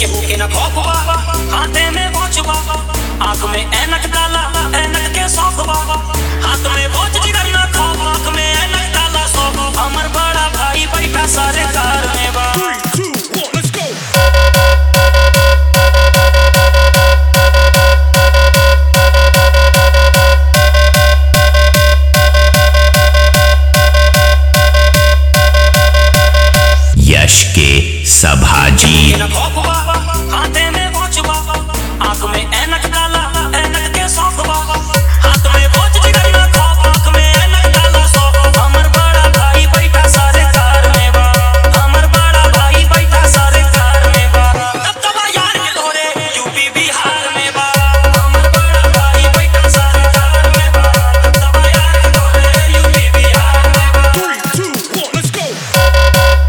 केहू के न खौफ बा हाथे में वॉच बा आंख में ऐनक डाला ऐनक के शौक बा हाथ में वॉच जिगर न खौफ आंख में ऐनक डाला शौक हमर बड़ा भाई बैठा सारे कार में बा Three, two, one, let's go. यश के सभाजी न खौफ बा हाथे में वॉच बा आंख में ऐनक डाला ऐनक के शौक बा हाथ में वॉच जिगर न खौफ आंख में ऐनक डाला शौक हमर बड़ा भाई बैठा सारे कार में बा हमर बड़ा भाई बैठा सारे कार में बा तब तब यार के लोरे यूपी बिहार में बा हमर बड़ा भाई बैठा सारे कार में बा तब तब यार के लोरे यूपी बिहार में बा Three, two, one, let's go.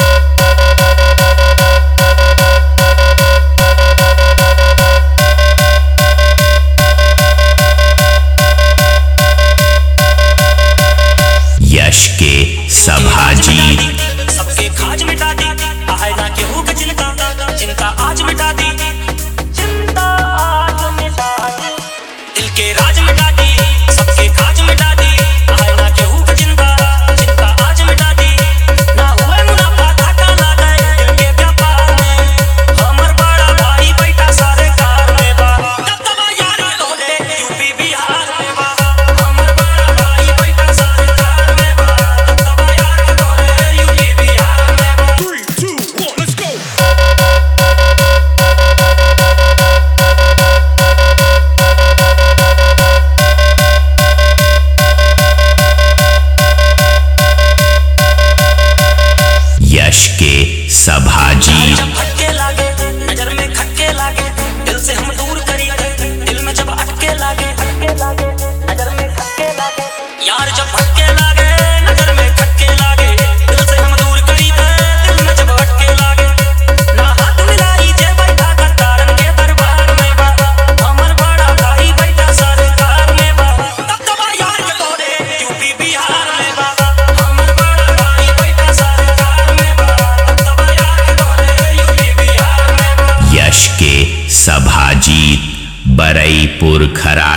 यश के सभाजी सबके खाज मिटा दी आहे ना केहू के चिंता चिंता आज मिटा दी चिंता आज मिटा दी दिल के राज मिटा दी सबके खाज मिटा दी आहे ना केहू के चिंता चिंता आज मिटा दी ना हुए मुनाफा घाटा ना गए दिल के व्यापार में हमर बड़ा भाई बैठा सारे कार में बा तब तब यार के लोले यूपी बिहार में बा हमर बड़ा भाई बैठा सारे कार में बा तब तब यार के लोले यूपी बिहार में बा Three, two, one, let's go. यश के सभाजी जब भटके लागे नजर में खटके लागे दिल से हम दूर करी थे दिल में जब अटके लागे अटके लागे नजर में खटके लागे यार जब भटके लागे नजर में खटके लागे दिल से हम दूर करी थे दिल में जब अटके लागे ना हाथ मिलाई जे बैठा गद्दारन के दरबार में बा हमर बड़ा भाई बैठा सरकार में बा तब तब यार के तोरे यूपी बिहार में बा हमर बड़ा भाई बैठा सरकार में बा तब तब यार के तोरे यूपी बिहार में बा यश के सभाजी बरईपुर खरा